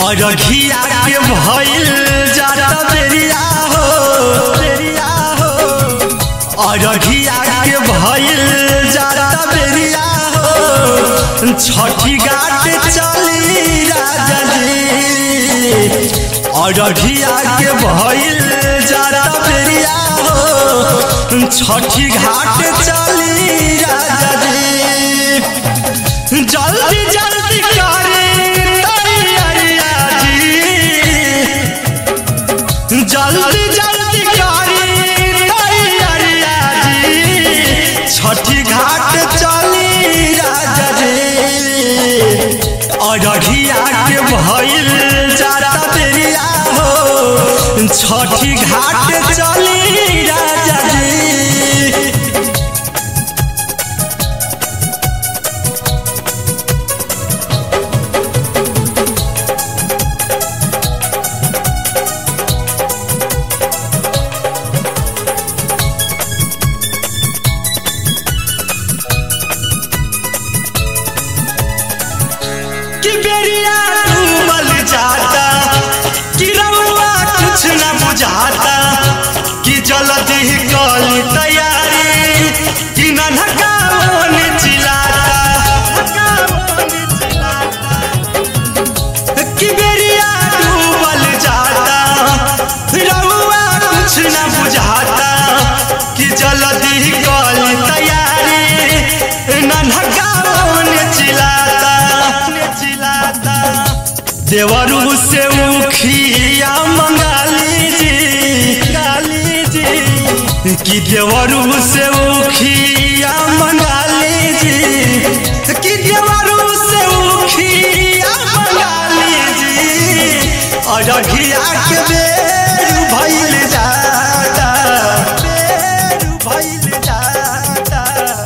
अरघिया के भइल जाता बेरिया हो बेरिया हो अरघिया के भइल जाता बेरिया हो छठी घाट चली राजा जी अरघिया के भइल जाता बेरिया हो छठी घाट चली राजा जी जल्दी जल्दी करे तैयारिया जी जल्दी जल्दी करे तैयारिया जी छठी घाट चली राजा जी अरघिया के भइल जाता बेरिया हो छठी घाट चली राजा जी कि बेरिया डूबल जाता कि रउआ कुछ न बुझाता कि जल्दी कली तैयारी कि नन्हका मन चिल्लाता कि बेरिया डूबल जाता रउआ कुछ न बुझाता कि जल्दी कली तैयारी नन्हका मन चिल्लाता चिल्लाता देवरू से उखिया मंगाली जी गाली जी कि देवरू से उखिया मंगाली जी कि देवरू से उखिया मंगाली जी अरघिया के बेर भइल जाता बेर भइल जाता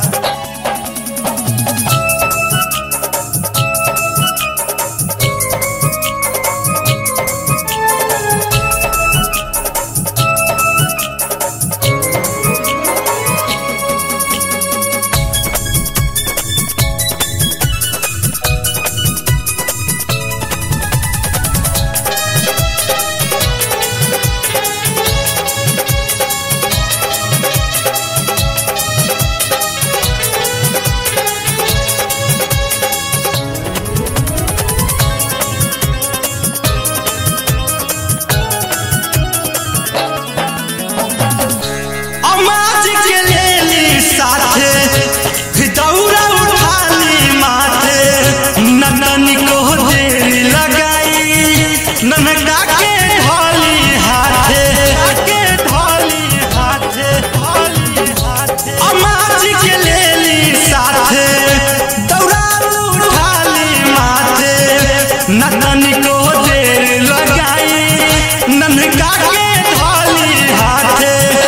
अमाज के लेली साथे दौरा उठाली माथे ननन को देर लगाई ननका के ढोली हाथे के ढोली हाथे ढोली हाथे अमाज के लेली साथे दौरा उठाली माथे ननन को देर लगाई ननका के ढोली हाथे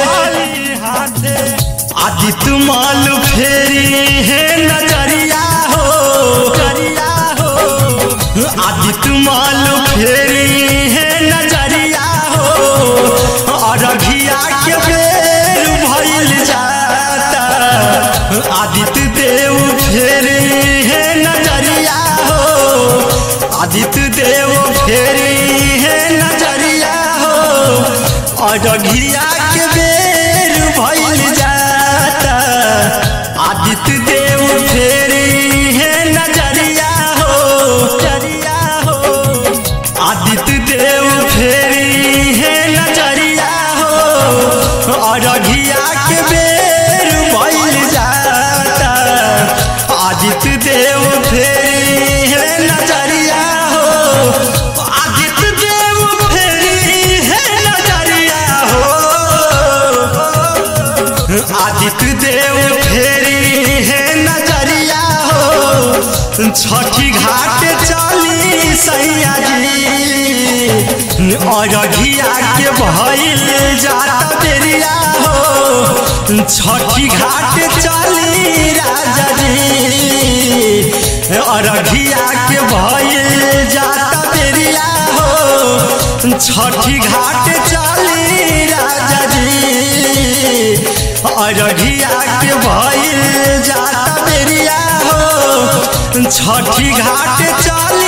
आदि तुमाल फेरी है नजरिया हो नजरिया हो आदि तुमाल फेरी है नजरिया हो अरघिया के बेर भइल जाता आदित्य देव फेरी है नजरिया हो आदित्य देव फेरी है नजरिया हो अरघिया के बेर भइल जाता आदित्य देव फेरी है नजरिया हो नजरिया हो आदित्य देव फेरी है नजरिया हो अरघिया के बेर भइल जाता आदित्य देव फेरी है नजरिया हो आदित्य देव फेरी है नजरिया हो आदित्य देव फेरी है नजरिया हो छठी घाट चली सैया जी अरघिया के भइल जाता बेरिया हो छठी घाट चली राजा जी अरघिया के भइल जाता बेरिया हो छठी घाट चली राजा जी अरघिया के भइल जाता बेरिया हो छठी घाट चली